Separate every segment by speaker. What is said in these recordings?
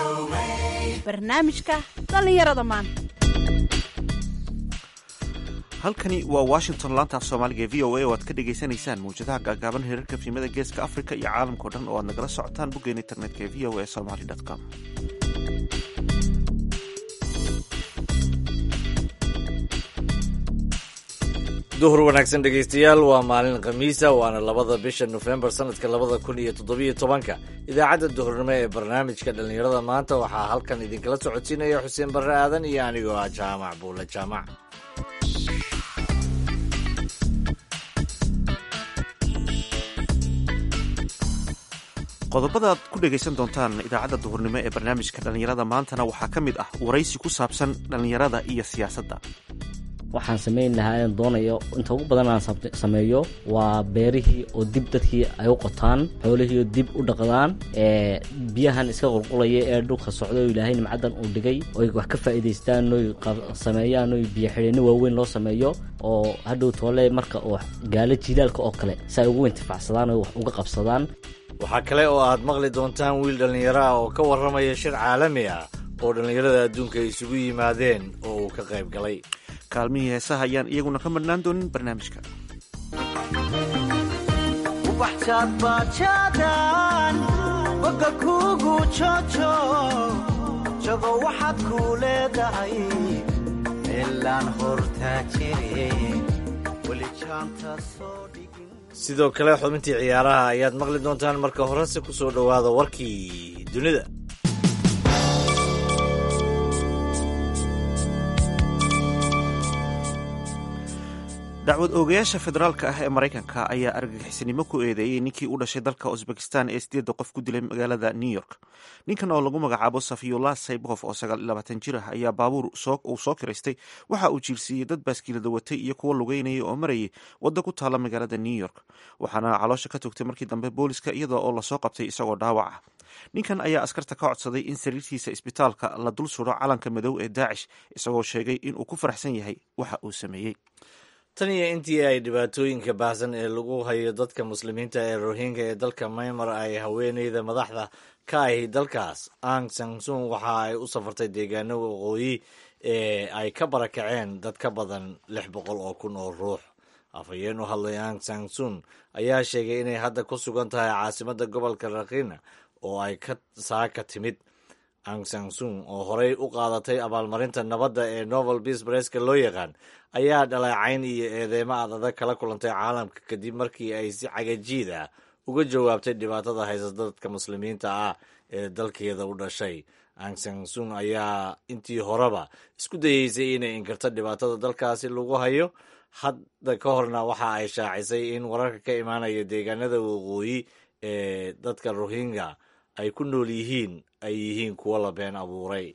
Speaker 1: barnaamijka dhallinyarada maanta
Speaker 2: halkani waa washington laanta af soomaaliga ee v o a oo aad ka dhagaysanaysaan mawjadaha gaagaaban heerarka fiimada geeska africa iyo caalamkao dhan oo aad nagala socotaan boggeena internetka ee v o a somaly com
Speaker 3: duhur wanaagsan dhegaystayaal waa maalin khamiisa waana labada bisha nofembar sanadka labada kun iyo toddobiyo tobanka idaacadda duhurnimo ee barnaamijka dhallinyarada maanta waxaa halkan idinkala socodsiinaya xuseen barre aadan iyo anigoo ah jaamac buule jaamac
Speaker 2: qodobada aad ku dhegaysan doontaan idaacadda duhurnimo ee barnaamijka dhallinyarada maantana waxaa ka mid ah waraysi ku saabsan dhallinyarada iyo siyaasadda
Speaker 4: waxaan samayn lahaa inaan doonayo inta ugu badan aan sameeyo waa beerihii oo dib dadkii ay u qotaan xoolihii oo dib u dhaqdaan ee biyahan iska qulqulaya ee dhulka socda oo ilaahay nimcadan uu dhigay oy wax ka faa'iidaystaan oy sameeyaan oy biyo xidheenno waaweyn loo sameeyo oo hadhow toole marka uu gaalo jilaalka oo kale si ay ugu intifacsadaan oy wax uga qabsadaan
Speaker 3: waxaa kale oo aad maqli doontaan wiil dhallinyaro ah oo ka warramaya shir caalami ah oo dhallinyarada adduunka ay isugu yimaadeen oo uu ka qayb galay
Speaker 2: kaalmihii heesaha ayaan iyaguna ka madhnaan doonin barnaamijka
Speaker 5: ubaxjaadbaajaadaan boga kuugu joojo jago waxaad kuu leedahay meelaan hortaa jire weli jaanta soo dhigin
Speaker 3: sidoo kale xubintii ciyaaraha ayaad maqli doontaan marka horese ku soo dhowaada warkii dunida
Speaker 2: dacwad oogayaasha federaalka ah ee maraykanka ayaa argagixisnimo ku eedeeyey ninkii u dhashay dalka usbekistan ee sideedda qof ku dilay magaalada new york ninkan oo lagu magacaabo safiyullah saybof oo sagaal iyo labaatan jir ah ayaa baabuur uu soo kiraystay waxa uu jiirsiiyey dad baaskiilada watay iyo kuwo lugeynayay oo marayay wadda ku taala magaalada new york waxaana caloosha ka togtay markii dambe booliska iyada oo lasoo qabtay isagoo dhaawac ah ninkan ayaa askarta ka codsaday in sariirtiisa isbitaalka la dul suro calanka madow ee daacish isagoo sheegay inuu ku faraxsan yahay waxa uu sameeyey
Speaker 3: tan iyo intii ay dhibaatooyinka baahsan ee lagu hayo dadka muslimiinta ee rohinga ee dalka maymar ay haweeneyda madaxda ka ahi dalkaas ang sansun waxa ay u safartay deegaano waqooyi ee ay ka barakaceen dad ka badan lix boqol oo kun oo ruux afhayeen u hadlay ang sansun ayaa sheegay inay hadda ku sugan tahay caasimadda gobolka rakhina oo ay ka saaka timid ang sansun oo horey u qaadatay abaalmarinta nabadda ee novel beas bareska loo yaqaan ayaa dhaleecayn iyo eedeymo aad adag kala kulantay caalamka kadib markii ay si cagajiid ah uga jawaabtay dhibaatada haysata dadka muslimiinta ah ee dalkeeda u dhashay ang sansun ayaa intii horeba isku dayeysay inay inkarto dhibaatada dalkaasi lagu hayo hadda ka horna waxa ay shaacisay in wararka ka imaanaya deegaanada waqooyi ee dadka rohingya ay ku nool yihiin ay yihiin kuwo la been abuuray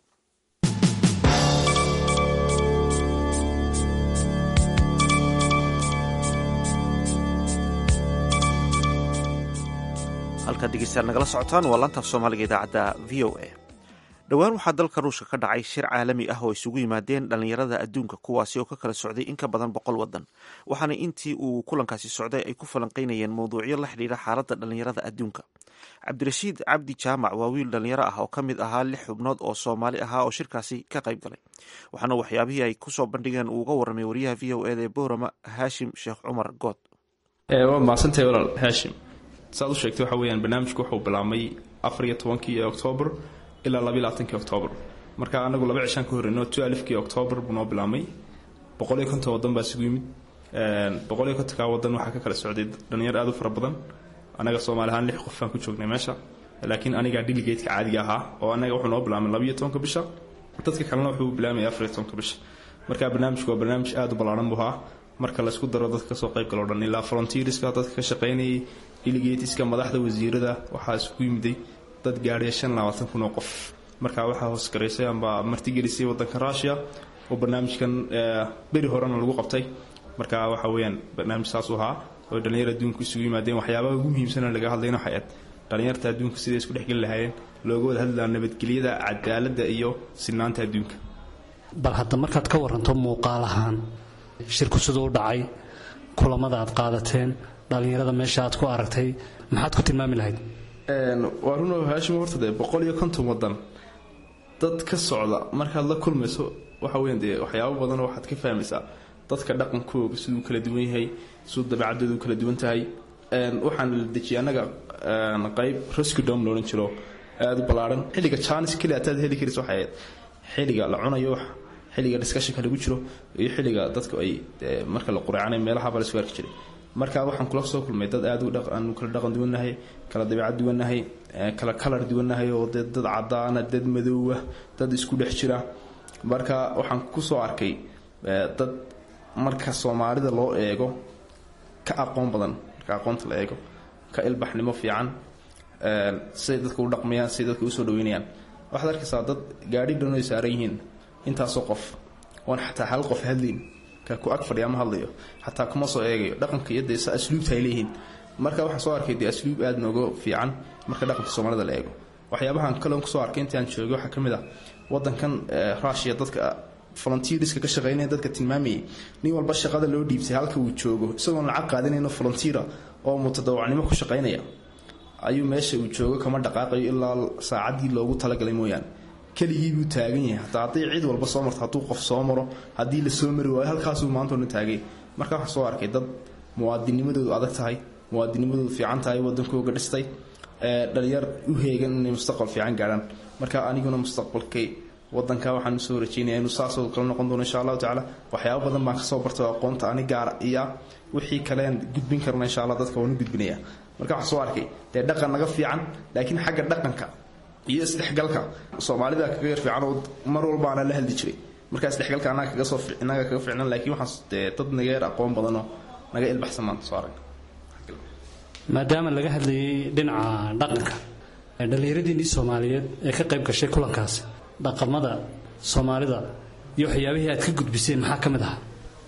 Speaker 2: halkaad dhegeystayaal nagala socotaan waa laantaaf soomaaliga idaacadda v o a dhowaan waxaa dalka ruushka ka dhacay shir caalami ah oo isugu yimaadeen dhallinyarada adduunka kuwaasi oo ka kala socday in ka badan boqol waddan waxaana intii uu kulankaasi socday ay ku falanqaynayeen mawduucyo la xidhiidha xaaladda dhallinyarada adduunka cabdirashiid cabdi jaamac waa wiil dhallinyaro ah oo ka mid ahaa lix xubnood oo soomaali ahaa oo shirkaasi ka qayb galay waxaana waxyaabihii ay kusoo bandhigeen uu uga warramay wariyaha v o eda ee boorama haashim sheekh cumar good
Speaker 6: waa mahadsantahay walaal haashim saad u sheegtay waxa weyaan barnaamijku wuxuu bilaabmay afar iyo tobankii oktoobar ilaa labaiy labaatankii oktoobar marka anagu laba cishaan ka horreyno two alifkii oktoobar buu noo bilaabmay boqol iyo konton waddan baa isugu yimid boqol iyo kontonkaa waddan waxaa ka kala socday dhalinyar aad u fara badan anaga soomaali ahaan lix qof baan ku joognay meesha laakiin anigaa diligeedka caadiga ahaa oo anaga wuxuu noo bilaabmay labaiyo tobanka bisha dadka kalena wuxuu bilaabmaya afar iyo tobanka bisha marka barnaamijku waa barnaamij aad u ballaaran buu ahaa marka laysku daro dadka kasoo qayb galoo dhan ilaa volunteerska dadka ka shaqaynayay diligeetiska madaxda wasiirada waxaa isugu yimiday dad gaadhaya shan labaatan kun oo qof marka waxaa hoosgaraysay amba martigelisay wadanka rusia oo barnaamijkan beri horena lagu qabtay marka waxa weyaan barnaamij saas u ahaa oo dhalinyar adduunku isugu yimaadeen waxyaabaha ugu muhiimsana laga hadlayna waxay aad dhalinyarta adduunka siday isku dhexgeli lahaayeen looga wada hadlaa nabadgelyada cadaaladda iyo sinaanta adduunka
Speaker 7: bal hadda markaad ka waranto muuqaal ahaan shirku siduu u dhacay kulamada aad qaadateen dhallinyarada meesha aad ku aragtay maxaad ku tilmaami lahayd
Speaker 6: waa run haashim horta dee boqol iyo konton wadan dad ka socda markaad la kulmayso waxa weyan dee waxyaabo badan waxaad ka fahmaysaa dadka dhaqankooga siduu kala duwan yahay siduu dabeecadoodu kala duwan tahay waxaan la dejiyay annaga qayb rescudom loodhan jiro aada u ballaaran xilliga jaanis keli ataad heli karis waxay ahayd xilliga la cunayo wax xilliga discussionka lagu jiro iyo xilliga dadku ay marka la qureecanay meelaha la isku arki jiray marka waxaan kula soo kulmay dad aad aanu kala dhaqan duwannahay kala dabeecad duwannahay kala kalar duwannahay oo dee dad cadaana dad madoowa dad isku dhex jira marka waxaan kusoo arkay dad marka soomaalida loo eego ka aqoon badan marka aqoonta la eego ka ilbaxnimo fiican siday dadka u dhaqmayaan siday dadka usoo dhaweynayaan waxaad arkaysaa dad gaadhi dhan ay saaran yihiin intaasoo qof oon xataa hal qof hadlayn ka ku ag fadhiya ma hadlayo xataa kuma soo eegayo dhaqanka iyo dee sa asluubta ay leeyihiin marka waxaan soo arkay dee asluub aada nooga fiican marka dhaqanka soomaalida la eego waxyaabahan kaleon kusoo arkay intii aan joogay waxaa ka mid ah wadankan rushia dadka volunteerska ka shaqeynaya dadka tilmaamayay nin walba shaqada loo dhiibtay halka uu joogo isagoon lacag qaadanayno volunteera oo mutadawacnimo ku shaqaynaya ayuu meesha uu joogo kama dhaqaaqayo ilaa saacaddii loogu talagalay mooyaane keligii buu taagan yahay hataa hadday cid walba soo marto hadduu qof soo maro haddii la soo mari waayo halkaasuu maantao dhan taagay marka waxaan soo arkay dad muwaadinimadoodu adag tahay muwaadinimadoodu fiican tahay wadankooga dhistay dhalinyar u heegan inay mustaqbal fiican gaadhaan marka aniguna mustaqbalkay wadanka waxaan usoo rajeynaya inuu saasoo kala noqon doono insha allahu tacaala waxyaaba badan baan kasoo bartay oo aqoonta ani gaara iya wixii kalean gudbin karna insha allah dadka waan u gudbinaya marka waxaan soo arkay dee dhaqan naga fiican laakiin xagga dhaqanka iyo isdhexgalka soomaalida kaga yar fiican oo mar walba anaa la hadli jiray marka isdhexgalka annaga kaga soo innaga kaga fiicnan laakiin waxaan dee dad naga yar aqoon badanoo naga ilbaxsan maanta soo arag
Speaker 7: maadaama laga hadlayay dhinaca dhaqanka dhallinyaradiinnii soomaaliyeed ee ka qayb gashay kulankaasi dhaqamada soomaalida iyo waxyaabihii aad ka gudbiseen maxaa ka mid ahaa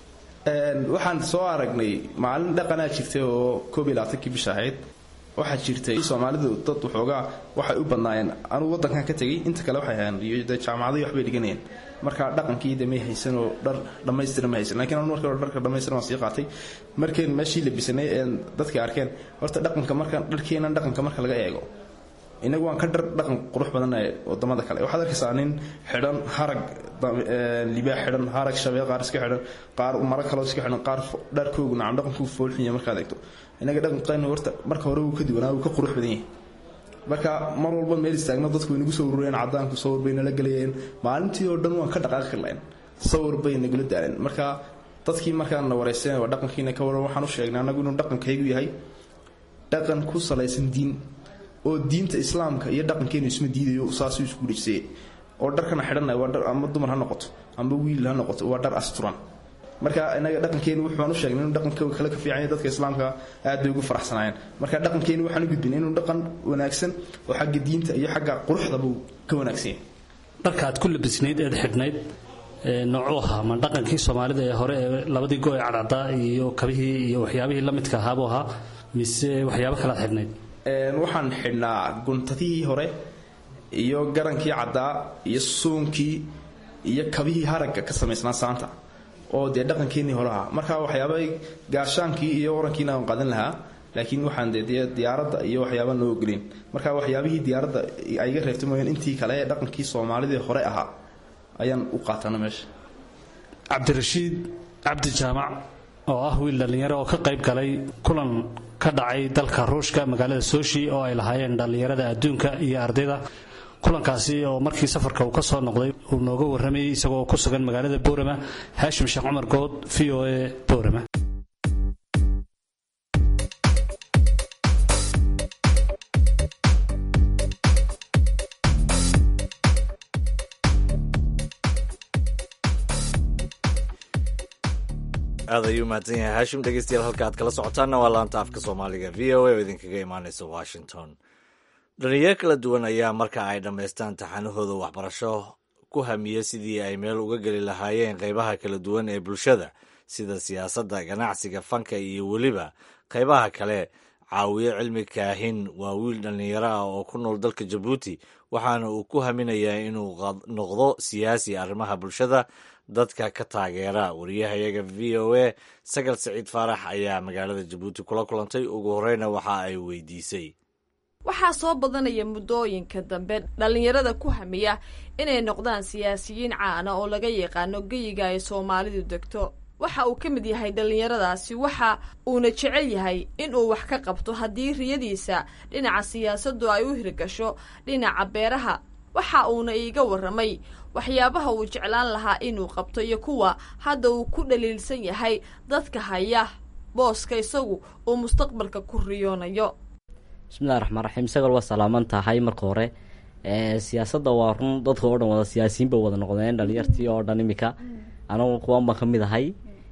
Speaker 6: waxaan soo aragnay maalin dhaqanaa jirtay oo koob iyo labaatankii bisha ahayd waxaa jirtay soomaalidu dad waxoogaa waxay u badnaayeen anugu wadankan ka tegay inta kale waxay ahaan iyo dee jaamacadii waxbay dhiganayeen marka dhaqankii de may haysan oo dhar dhammaystiran ma haysan lakiin anu marka hore dharka dhammaystiran waan sii qaatay markeen meeshii labisanay ee dadkii arkeen horta dhaqanka marka dharkeenan dhaqanka marka laga eego inagu waan ka dhar dhaqan qurux badannahay wadamada kale waxaad arkaysaa nin xidhan harag libaax xidhan harag shabee qaar iska xidhan qaar maro kaloo iska xidhan qaar dharkoogu nacam dhaqankuu foolxunya markaad eegto inaga dhaqanqayna horta marka hore wuu ka duwanaa wuu ka qurux badan yahay marka mar walba meel istaagno dadku way nagu soo urureen cadaanku sawir bay nala gelayeen maalintii oo dhan waan ka dhaqaaqi lahayn sawir bay nagula daaleen marka dadkii markaan na wareyseen waa dhaqankiina ka waran waxaan u sheegnay annagu inuu dhaqankaygu yahay dhaqan ku salaysan diin oo diinta islaamka iyo dhaqankeenu isma diidayo saasuu isku dhejisay oo dharkana xidhanay waa dhar ama dumar ha noqoto ama wiil ha noqoto waa dhar asturan marka inaga dhaqankeenu wuxuaan u sheegnay inuu dhaqanka kale ka fiican yahay dadka islaamka aad bay ugu faraxsanaayeen marka dhaqankeenu waxaan u gudbin inuu dhaqan wanaagsan oo xagga diinta iyo xagga quruxdaba uu ka wanaagsan yahay
Speaker 7: dharka aad ku labisnayd eed xidhnayd noocuu ahaa ma dhaqankii soomaalida ee hore ee labadii go ee cadcaddaa iyo kabihii iyo waxyaabihii la midka ahaabuu ahaa mise waxyaabo kale aad xidhnayd
Speaker 6: waxaan xidhnaa guntadihii hore iyo garankii caddaa iyo suunkii iyo kabihii haragga ka samaysnaa saanta oo dee dhaqankeenii hore ahaa marka waxyaaba gaashaankii iyo orankiina aan qaadan lahaa laakiin waxaan dee diyaaradda iyo waxyaaba noo ogolin marka waxyaabihii diyaaradda ay iga reebtay mooyaan intii kale ee dhaqankii soomaalidii hore ahaa ayaan u qaatana meesha
Speaker 7: cabdirashiid cabdi jaamac oo ah wiil dhallinyaro oo ka qayb galay kulan ka dhacay dalka ruushka magaalada soshi oo ay lahaayeen dhallinyarada adduunka iyo ardayda kulankaasi oo markii safarka uu ka soo noqday uu nooga warramayay isagoo ku sugan magaalada boorama haashim sheekh cumar good v o a boorama
Speaker 3: aad ayuu mahadsan yahay haashim dhegeystayaal halka aad kala socotaanna waa laanta afka soomaaliga v o a oo idinkaga imaaneysa washington dhalinyaro kala duwan ayaa marka ay dhammaystaan taxanahooda waxbarasho ku hamiya sidii ay meel uga geli lahaayeen qeybaha kala duwan ee bulshada sida siyaasadda ganacsiga fanka iyo weliba qeybaha kale caawiye cilmi kaahin waa wiil dhallinyaro ah oo ku nool dalka jabuuti waxaana uu ku haminayaa inuu noqdo siyaasi arrimaha bulshada dadka ka taageera wariyahayaga v o a sagal saciid faarax ayaa magaalada jabuuti kula kulantay ugu horeyna waxa ay weydiisay
Speaker 8: waxaa soo badanaya muddooyinka dambe dhallinyarada ku hamiya inay noqdaan siyaasiyiin caana oo laga yaqaano geyiga ay soomaalidu degto waxa uu ka mid yahay dhallinyaradaasi waxa uuna jecel yahay inuu wax ka qabto haddii riyadiisa dhinaca siyaasaddu ay u hirgasho dhinaca beeraha waxa uuna iiga warramay waxyaabaha uu jeclaan lahaa inuu qabto iyo kuwa hadda uu ku dhaliilsan yahay dadka haya booska isagu uu mustaqbalka ku riyoonayo
Speaker 4: bismillahi raxmaan raxiim sagal waa salaaman tahay marka hore siyaasadda waa run dadka oo dhan wada siyaasiyiin bay wada noqdeen dhalinyartii oo dhan imika anagu kuwan baan ka mid ahay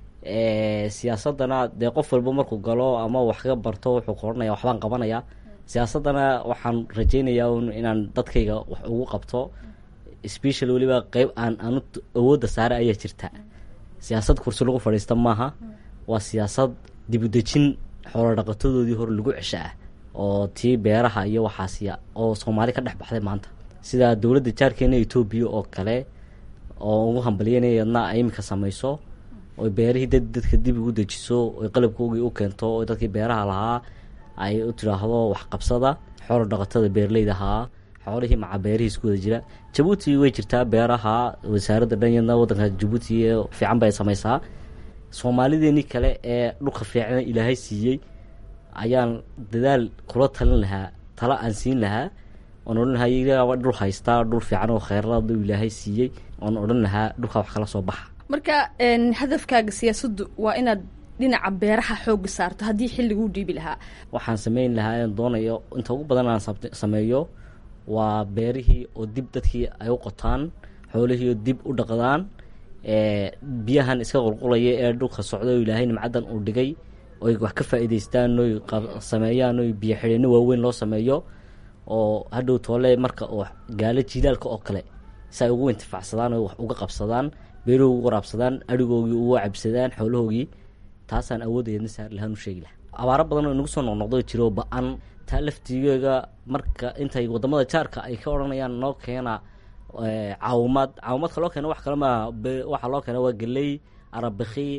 Speaker 4: siyaasadana dee qof walba markuu galo ama wax ka barto wuxuu ka odhanaya waxbaan qabanaya siyaasaddana waxaan rajeynayaa un inaan dadkayga wax ugu qabto special weliba qeyb aan anu awoodda saare ayaa jirta siyaasad kursi lagu fadhiista maaha waa siyaasad dibudejin xoolo dhaqatadoodii hore lagu cesha ah oo tii beeraha iyo waxaasiya oo soomaali ka dhex baxday maanta sida dowladda jaarkeena etoobiya oo kale oo ugu hambalyanaya yadna ay iminka samayso oy beerihii dad dadka dib ugu dejiso oy qalabkoogii u keento oo dadkii beeraha lahaa ay u tidhaahdo waxqabsada xoolo dhaqatada beeraleyda ahaa xoolihii maca beerihii isku wada jira jabuuti way jirtaa beeraha wasaaradda dhanyadna waddanka jabuuti fiican bay samaysaa soomaalideenii kale ee dhulka fiicna ilaahay siiyey ayaan dadaal kula talin lahaa tala aan siin lahaa oon odhan lahaa iyaaba dhul haystaa dhul fiican oo kheyradu ilaahay siiyey oon odhan lahaa dhulkaa wax kala soo baxa
Speaker 8: marka hadafkaaga siyaasaddu waa inaad dhinaca beeraha xooga saarto haddii xilliguu dhiibi lahaa
Speaker 4: waxaan sameyn lahaa aan doonayo inta ugu badan aan sameeyo waa beerihii oo dib dadkii ay u qotaan xoolihii oo dib u dhaqdaan biyahan iska qulqulaya ee dhulka socda oo ilaahay nimcadan uu dhigay oy wax ka faa'iidaystaan oy sameeyaan oy biyo xidheeno waaweyn loo sameeyo oo hadhow toole marka oo gaalo jiilaalka oo kale si ay ugu intifacsadaan oy wax uga qabsadaan beeruhu ugu waraabsadaan adhigoogii ugu cabsadaan xoolahoogii taasaan awoodayadna saar lahaan u sheegi laha abaaro badan oo inagu soo noqnoqdo jiro ba-an taa laftigeega marka intay wadamada jaarka ay ka odhanayaan noo keena caawimaad caawimaadka loo keena wax kale maa waxaa loo keena waa geley arabiki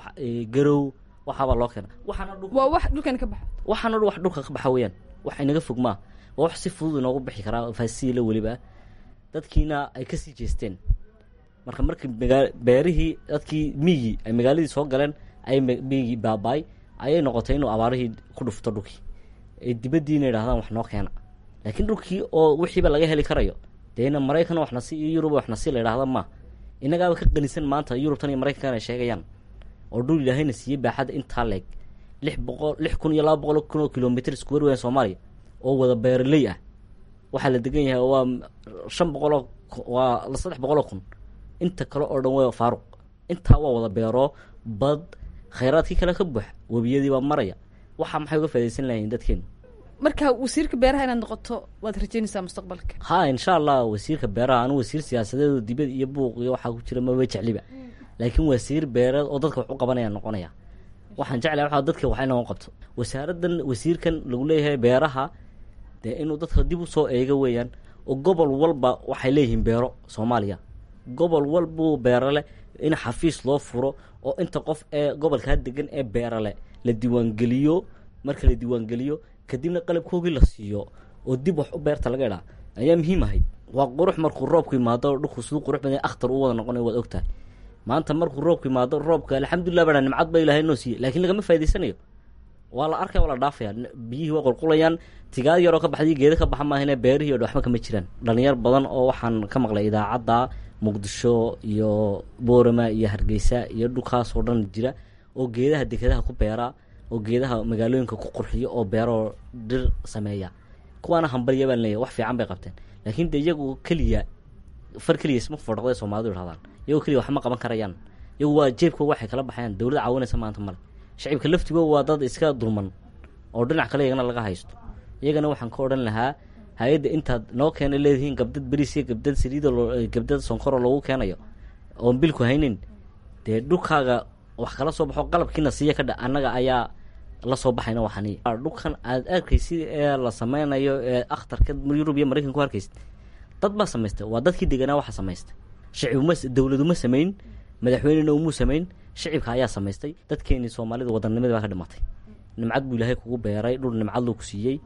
Speaker 4: garow waxaabaa loo keena
Speaker 8: waa wax dhulkan ka baxa
Speaker 4: waxaana wax dhulka ka baxa weyaan wax inaga fog maa waa wax si fudud inoogu bixi karaa faasiila weliba dadkiina ay kasii jeesteen marka markii magaa beerihii dadkii miigii ay magaaladii soo galeen ay miigii baabaay ayay noqotay inuu abaarihii ku dhufto dhulkii ee dibaddiina yidhahdaan wax noo keena laakiin dhulkii oo wixiiba laga heli karayo deena maraykan waxna si iyo yurub waxna si la yidhahda ma innagaaba ka qanisan maanta yurubtan iyo maraykankan ay sheegayaan oo dhul ilaahayna siiyey baaxadda intaa leeg lix boqol lix kun iyo laba boqol kun oo kilomitr iskuwer weyan soomaaliya oo wada beeraley ah waxaa la degan yahay waa shan boqoloo waa saddex boqoloo kun inta kale oo dhan waa faaruq intaa waa wada beero bad khayraadkii kale ka buux webiyadii baa maraya waxaa maxay uga faidaysan lahayn dadkeenu
Speaker 8: marka wasiirka beeraha inaad noqoto waad rajeynaysaa mustaqbalka
Speaker 4: ha insha allah wasiirka beeraha anu wasiir siyaasadeedo dibad iyo buuq iyo waxaa ku jira maba jecliba laakiin wasiir beereed oo dadka wax u qabanaya noqonaya waxaan jeclahay waa dadka wax inoo qabto wasaaradan wasiirkan lagu leeyahay beeraha dee inuu dadka dib usoo eego weeyaan oo gobol walba waxay leeyihiin beero soomaaliya gobol walbuu beerale in xafiis loo furo oo inta qof ee gobolkaa degan ee beerale la diiwaangeliyo marka la diiwaangeliyo kadibna qalabkoogii la siiyo oo dib wax u beerta laga idhaa ayaa muhiim ahayd waa qurux markuu roobku imaado dhulku siduu qurux badan akhtar u wada noqonay waad ogtahay maanta markuu roobku imaado roobka alxamdulilah baa nimcad ba ilahay noo siiyey laakiin lagama faa'idaysanayo waa la arkaya waa la dhaafaya biyihii waa qulqulayaan tigaad yaroo ka baxday geeda ka baxa maahane beerihii o dhan waxba kama jiraan dhalinyar badan oo waxaan ka maqlay idaacadda muqdisho iyo boorama iyo hargeysa iyo dhulkaas oo dhan jira oo geedaha dekedaha ku beera oo geedaha magaalooyinka ku qurxiyo oo beeroo dhir sameeya kuwaana hambalya baan leeyahy wax fiican bay qabteen laakiin de iyagu keliya far keliya isma fodhaqday soomaalidu idhahdaan iyagoo keliya wax ma qaban karayaan iyagu waa jeebkooga waxay kala baxayaan dowladda caawinaysa maanta male shacibka laftigooda waa dad iska dulman oo dhinac kale iyagana laga haysto iyagana waxaan ka odhan lahaa hay-adda intaad noo keena leedihiin gabdad beriis iyo gabdad saliido gabdad sonkoro loogu keenayo oon bilku haynin dee dhulkaaga wax kala soo baxo qalabkiina siiya ka dha annaga ayaa la soo baxayna waxani dhulkan aad arkaysid ee la sameynayo ee akhtarka yurub iyo maraykan ku arkaysid dad baa samaystay waa dadkii deganaa waxa samaystay shacibuma dowladuma samayn madaxweynena umuu samayn shacibka ayaa samaystay dadkeenii soomaalida wadannimada baa ka dhimatay nimcad buu ilaahay kugu beeray dhul nimcad loo ku siiyey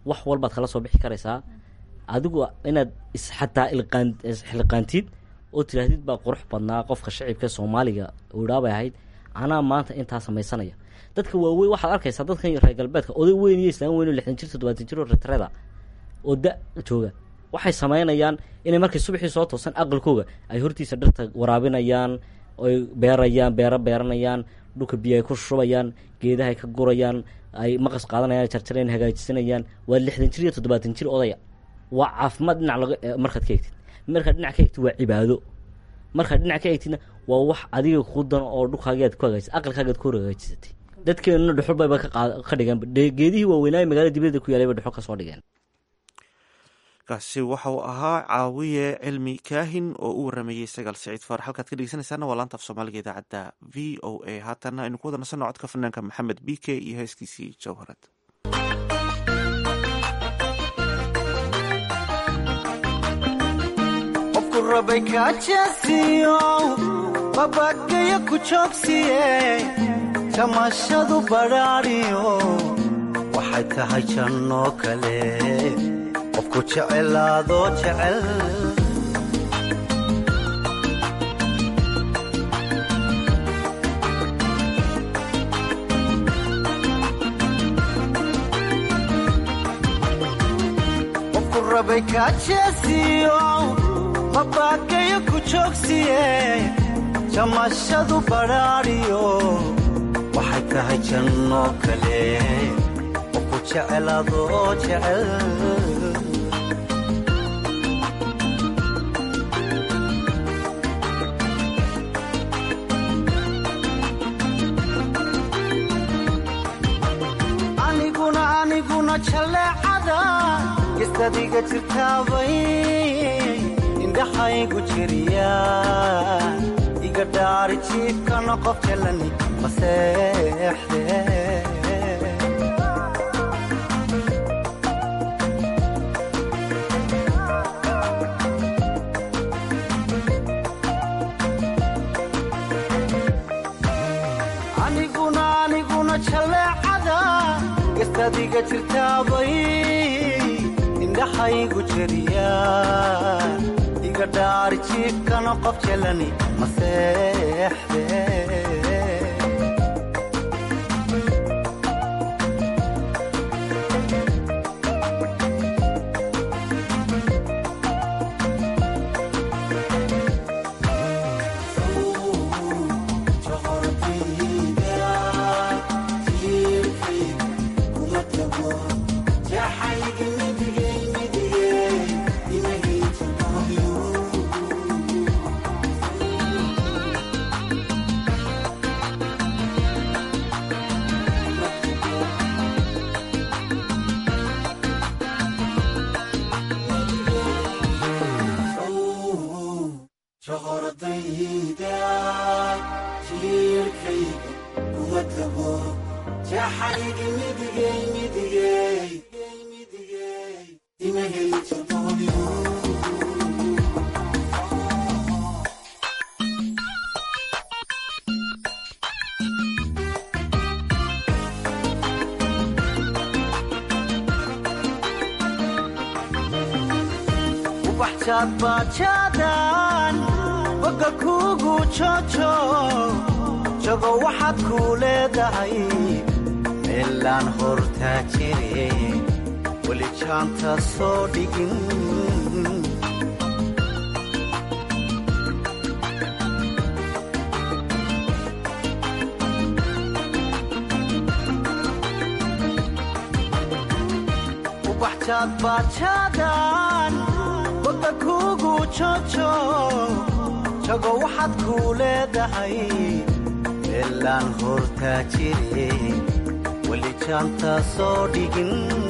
Speaker 4: wax walbaad kala soo bixi karaysaa adigu inaad isxataa ilqaan isxilqaantid oo tiraahdid baa qurux badnaa qofka shacibka soomaaliga idhaabay ahayd anaa maanta intaa samaysanaya dadka waaweyn waxaad arkaysaa dadkan reer galbeedka oday weyn iyo islaan weyn oo lixdan jir toddobaatan jir oo retreda oo da jooga waxay samaynayaan inay markay subaxii soo toosan aqalkooga ay hortiisa dhirta waraabinayaan oy beerayaan beero beeranayaan dhulka biyo ay ku shubayaan geedaha ay ka gurayaan ay maqas qaadanayaan jarjareen hagaajisanayaan waa lixdan jir iyo toddobaatan jir odaya waa caafimaad dhinac laga markaad ka egtid markaad dhinac ka egtid waa cibaado markaad dhinac ka egtidna waa wax adiga kuu dan oo dhulkaagaad ku hagaajisay aqalkaagaad ku hor hagaajisatay dadkeenuna dhuxul bayba ka qaad ka dhigeen geedihii waaweynaaye magaalada dibadda ku yaalay bay dhuxul ka soo dhigeen
Speaker 2: kaasi waxa uu ahaa caawiye cilmi kaahin oo u waramayey sagaal siciid faar halkaad ka dhegeysanaysaana waa laanta af soomaaliga idaacadda v o a haatanna aynu ku wada nasanno codka fanaanka maxamed b k iyo heeskiisii jawharad
Speaker 5: qofku rabay kaajeesiyo babagayo ku joogsiye jamashadu badhaadhiyo waxay tahay jannoo kale qofku jecelaadoo jecel qofku rabay kaajeesiyo mabagayo ku joogsiye jamashadu badhaadhiyo waxay tahay jannoo kale qofku jecelaadoo jecel aniguna aniguna jaleecada gestadiga jirtaabay indhaxaygu jiriya iga dhaari jiifkana qof jalani maseexde aniguna aniguna jaleecada gestadiga jirtaabay indhaxaygu jeriya iga dhaari jiifkana qof jelani maseexde ubaxjaad baajaadan boga kuugu joojo jago waxaad kuu leedahay meelaan hortaa jire weli jaanta soo dhigin ubaxjaad baajaadan boga kuugu joojo jago waxaad kuu leedahay meelaan hortaa jire weli jaanta soo dhigin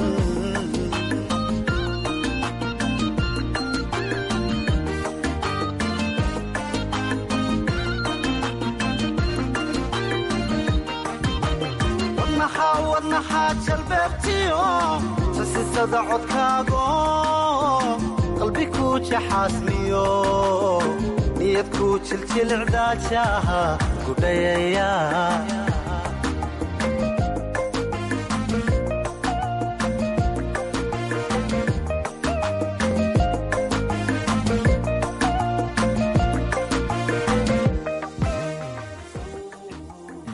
Speaker 5: wadnaxaa wadnaxaa jalbeebtiyo sasisada codkaago qalbi kuu jaxaasmiyo niyad kuu jiljilcdaajaha gudhayaya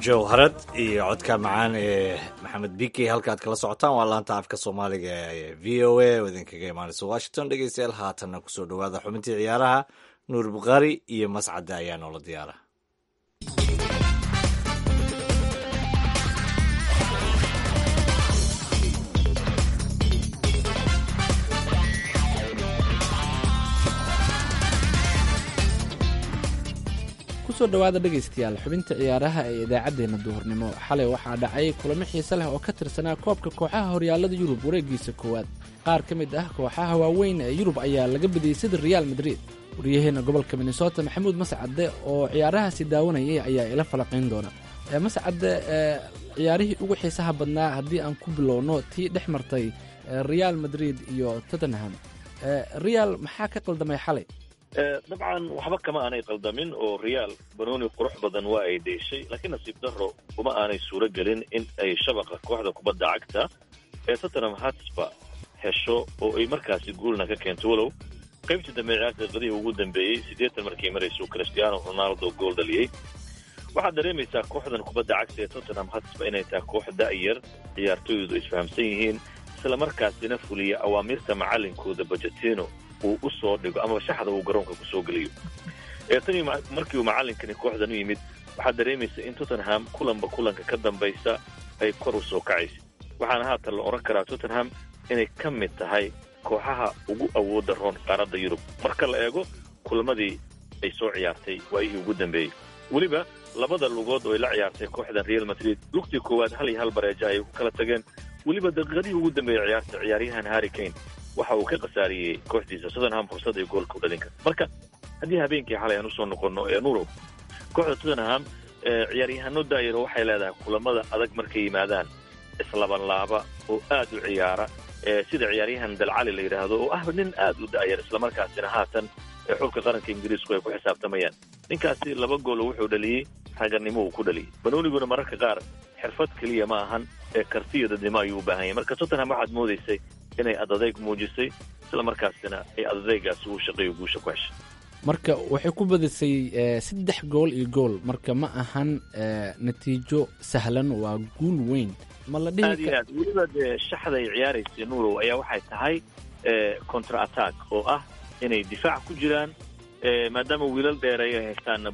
Speaker 3: jowharad iyo codka macaan ee maxamed biki halkaad kala socotaan waa laanta afka soomaaliga ee v o a oo idinkaga imaanaysa washington dhegeystayaal haatanna kusoo dhowaada xubintii ciyaaraha nuur bukhaari iyo mascadde ayaa noola diyaara
Speaker 9: kusoo dhowaada dhegaystayaal xubinta ciyaaraha ee idaacaddeenna duhurnimo xalay waxaa dhacay kulamo xiise leh oo ka tirsanaa koobka kooxaha horyaalada yurub wareegiisa koowaad qaar ka mid ah kooxaha waaweyn ee yurub ayaa laga badiyey sida reaal madrid waryaheena gobolka minnesota maxamuud mascadde oo ciyaarahaasi daawanayay ayaa ila falaqayn doona mascadde ciyaarihii ugu xiisaha badnaa haddii aan ku bilowno tii dhex martay reaal madrid iyo tottenham real maxaa ka qaldamay xalay
Speaker 10: dabcan waxba kama aanay qaldamin oo reaal banooni qurux badan waa ay dheeshay laakiin nasiib daro kuma aanay suuro gelin in ay shabaqa kooxda kubadda cagta ee tottenham hatsba hesho oo ay markaasi guulna ka keento walow qaybtii dambe ciyaarta daqiiqadihii ugu dambeeyey siddeetan markay marayso cristiano ronaldo gool dhaliyey waxaad dareemaysaa kooxdan kubadda cagta ee tottenham hatsba inay tahay koox da'yar ciyaartooydu isfahamsan yihiin isla markaasina fuliya awaamirta macalinkooda bajetino uu u soo dhigo amaba shaxda uu garoonka ku soo geliyo ee tanii markii uu macalinkani kooxdan u yimid waxaad dareemaysa in tottenham kulanba kulanka ka dambaysa ay kor u soo kacaysa waxaana haatan la odhan karaa tottenham inay ka mid tahay kooxaha ugu awoodda roon qaaradda yurub marka la eego kulamadii ay soo ciyaartay waayihii ugu dambeeyey weliba labada lugood oo ay la ciyaartay kooxdan real madrid lugtii koowaad hal iyo hal bareeja ayay ku kala tageen weliba daqiiqadihii ugu dambeeyey ciyaarta ciyaaryahan harry kane waxa uu ka khasaariyey kooxdiisa tottenham fursad ay goolka u dhalin karta marka haddii habeenkii xalay aan usoo noqonno ee nurow kooxda tottenham ciyaaryahaano daayaro waxay leedahay kulamada adag markay yimaadaan islabanlaaba oo aad u ciyaara sida ciyaaryahan dalcali la yidhaahdo oo ah nin aad u da'yar islamarkaasina haatan xulka qaranka ingiriisku ay ku xisaabtamayaan ninkaasi laba goolo wuxuu dhaliyey raganimo uu ku dhaliyey banooniguna mararka qaar xirfad keliya ma ahan ee kartiyo dadnimo ayuu u baahan yahay marka tottenham waxaad moodaysay inay adadayg muujisay isla markaasina ay adadaygaasi uu shaqeeyo guusha ku heshay
Speaker 9: marka waxay ku badisay saddex gool iyo gool marka ma ahan natiijo sahlan waa guul weyn ma la
Speaker 10: aad iyo aad weliba dee shaxda ay ciyaaraysay nurow ayaa waxay tahay contra attack oo ah inay difaac ku jiraan maadaama wiilal dheereey ay haystaanna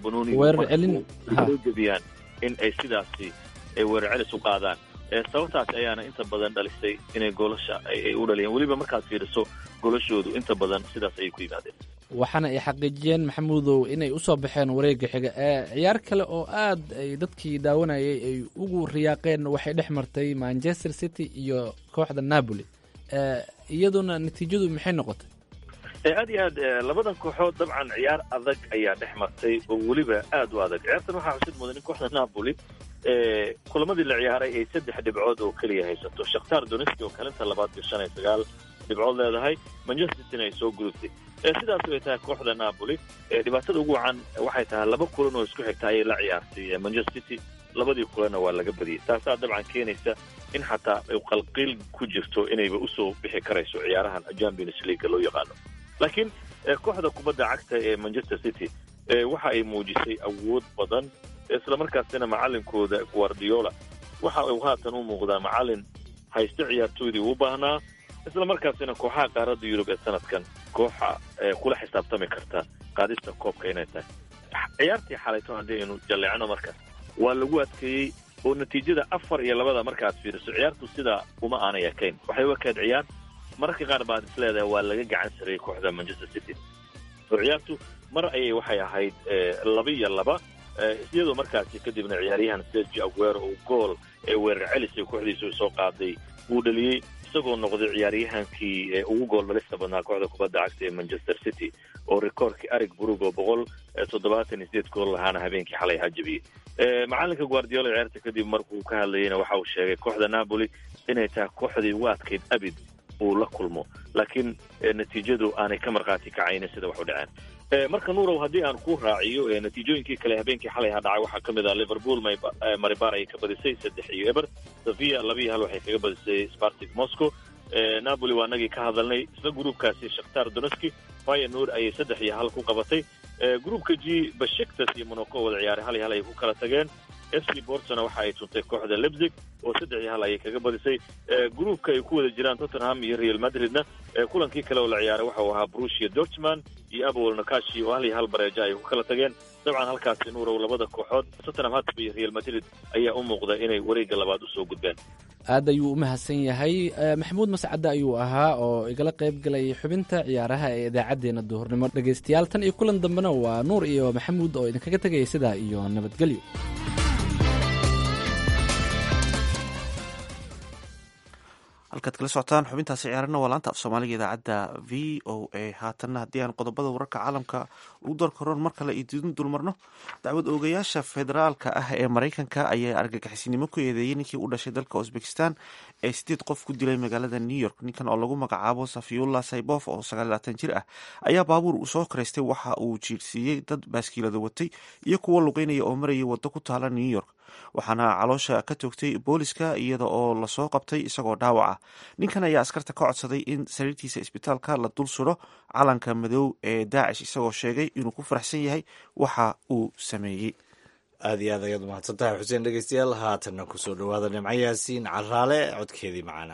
Speaker 10: banooniga jebiyaan in ay sidaasi weerar celis u qaadaan sababtaas ayaana inta badan dhalisay inay goolasha ay u dhaliyeen weliba markaad fiiriso golashoodu inta badan sidaas ayay ku yimaadeen
Speaker 9: waxaana ay xaqiijiyeen maxamuudow inay usoo baxeen wareega xiga ciyaar kale oo aad ay dadkii daawanayay ay ugu riyaaqeen waxay dhex martay manchester city iyo kooxda napoli iyaduna natiijadu maxay noqotay
Speaker 10: aad iyo aad labadan kooxood dabcan ciyaar adag ayaa dhex martay oo weliba aad u adag ciyaartan waxaa xusid mudan in kooxda napoli kulamadii la ciyaaray ay saddex dhibcood oo keliya haysato shakhtar doneski oo kalinta labaad iyo shan iyo sagaal dhibcood leedahay manchester cityna ay soo gudubtay sidaas ay tahay kooxda napoli dhibaatada ugu wacan waxay tahay laba kulan oo isku xigta ayay la ciyaartay manchester city labadii kulanna waa laga badiyey taasaa dabcan keenaysa in xataa ay qalqiil ku jirto inayba usoo bixi karayso ciyaarahan champions league loo yaqaano laakiin kooxda kubadda cagta ee manchester city waxa ay muujisay awood badan islamarkaasina macalinkooda guardiola waxa uu haatan u muuqdaa macalin haysto ciyaartooydii u baahnaa islamarkaasina kooxaha qaaradda yurub ee sanadkan kooxa kula xisaabtami karta qaadista koobka inay tahay ciyaartii xalayto haddii aynu jalleecno marka waa lagu adkeeyey oo natiijada afar iyo labada markaad fiiriso ciyaartu sidaa uma aanay ekayn waxay u ekayd ciyaar mararka qaar baad is leedahay waa laga gacan sarayay kooxda manchester city oo ciyaartu mar ayay waxay ahayd laba iyo laba iyadoo markaasi kadibna ciyaaryahan sergi aguero uu gool ee weerar celisay kooxdiisu soo qaaday uu dhaliyey isagoo noqday ciyaaryahankii ugu gool dhalista badnaa kooxda kubadda cagta ee manchester city oo rikoorkii arig burug oo boqol toddobaatan iyo sideed gool lahaana habeenkii xalay hajabiyey macalinka guardiola ciyaarta kadib markuu ka hadlayeyna waxa uu sheegay kooxda napoli inay tahay kooxdii ugu adkayd abid uu la kulmo laakiin natiijadu aanay ka markhaati kacaynin sida wax u dhaceen marka nuurow haddii aan ku raaciyo natiijooyinkii kale habeenkii xalay ha dhacay waxaa ka mid ah liverpool maribar ayay ka badisay saddex iyo eber sofia laba iyo hal waxay kaga badisay spartic moscow napoli waa nagii ka hadalnay isla gruubkaasi shakhtar doneski fyenor ayay saddex iyo hal ku qabatay gruubka g bashiktas iyo monaco wada ciyaaray hal iyo hal ayay ku kala tageen f c bortona waxa ay tuntay kooxda lebzig oo saddex iyo hal ayay kaga badisay gruupka ay ku wada jiraan tottenham iyo real madridna kulankii kale oo la ciyaaray waxa uu ahaa brusia dortman iyo abowel nakashi oo hal iyo hal bareeja ay ku kala tageen dabcan halkaasi nuurow labada kooxood tottenham hotspur iyo real madrid ayaa u muuqda inay wareegga labaad usoo gudbeen
Speaker 9: aad ayuu u mahadsan yahay maxamuud mascade ayuu ahaa oo igala qayb galay xubinta ciyaaraha ee idaacaddeenna duhurnimo dhegaystayaal tan iyo kulan dambena waa nuur iyo maxamuud oo idinkaga tegaya sidaa iyo nabadgelyo
Speaker 2: halkaad kala socotaan xubintaasi ciyaarana waa laanta af soomaaliga idaacadda v o a haatanna haddii aan qodobada wararka caalamka ugu doorkaroon mar kale idin dulmarno dacwad oogayaasha federaalka ah ee maraykanka ayaa argagixisnimo ku eedeeyey ninkii u dhashay dalka uzbekistan ee sideed qof ku dilay magaalada new york ninkan oo lagu magacaabo safiyullah saybof oo sagaalaatan jir ah ayaa baabuur uu soo karaystay waxa uu jiirsiiyey dad baaskiilada watay iyo kuwo lugeynaya oo marayay waddo ku taala new york waxaana caloosha ka toogtay booliska iyada oo lasoo qabtay isagoo dhaawac ah ninkan ayaa askarta ka codsaday in sariirtiisa isbitaalka la dul suro calanka madow ee daacish isagoo sheegay inuu ku faraxsan yahay waxa uu sameeyey
Speaker 3: aad iyo aad ayaad umahadsan tahay xuseen dhegeystayaal haatanna kusoo dhawaada nimco yaasiin caraale codkeedii macana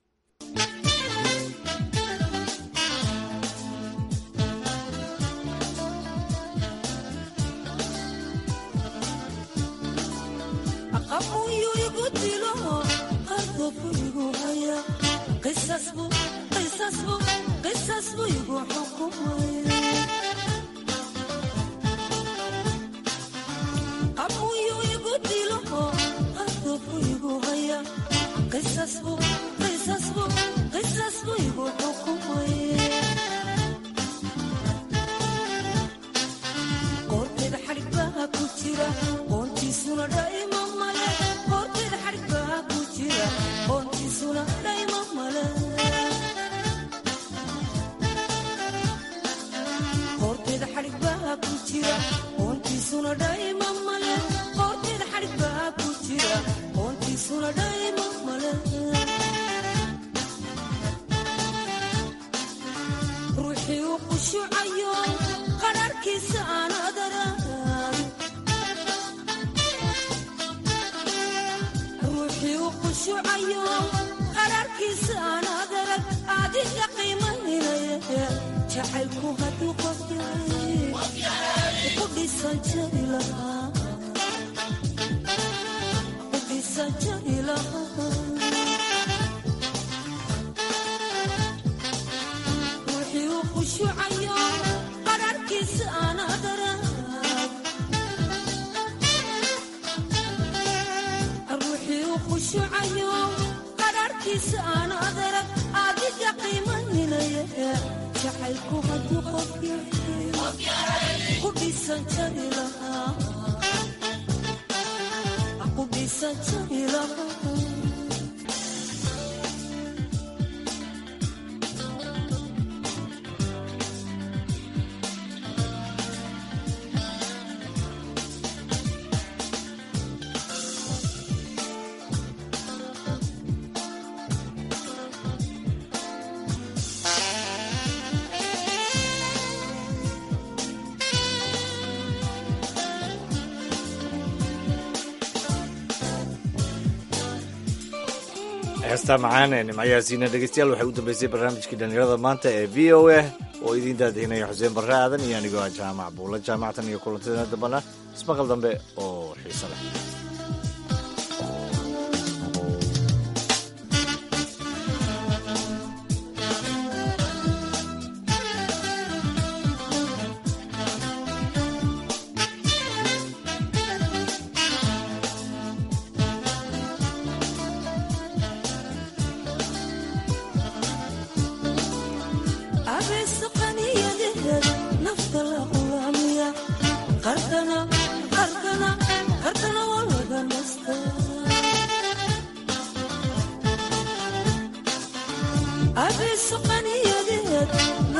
Speaker 3: heestaa macaan ee nimcayaasiina dhegeystayaal waxay u dambeysay barnaamijkii dhallinyarada maanta ee v o a oo idiin daadihinaya xuseen barre aadan iyo anigoo ah jaamac buulla jaamactan iyo kulantadeena dambana ismaqal dambe oo xiiso leh
Speaker 11: abeeso qaniyadeed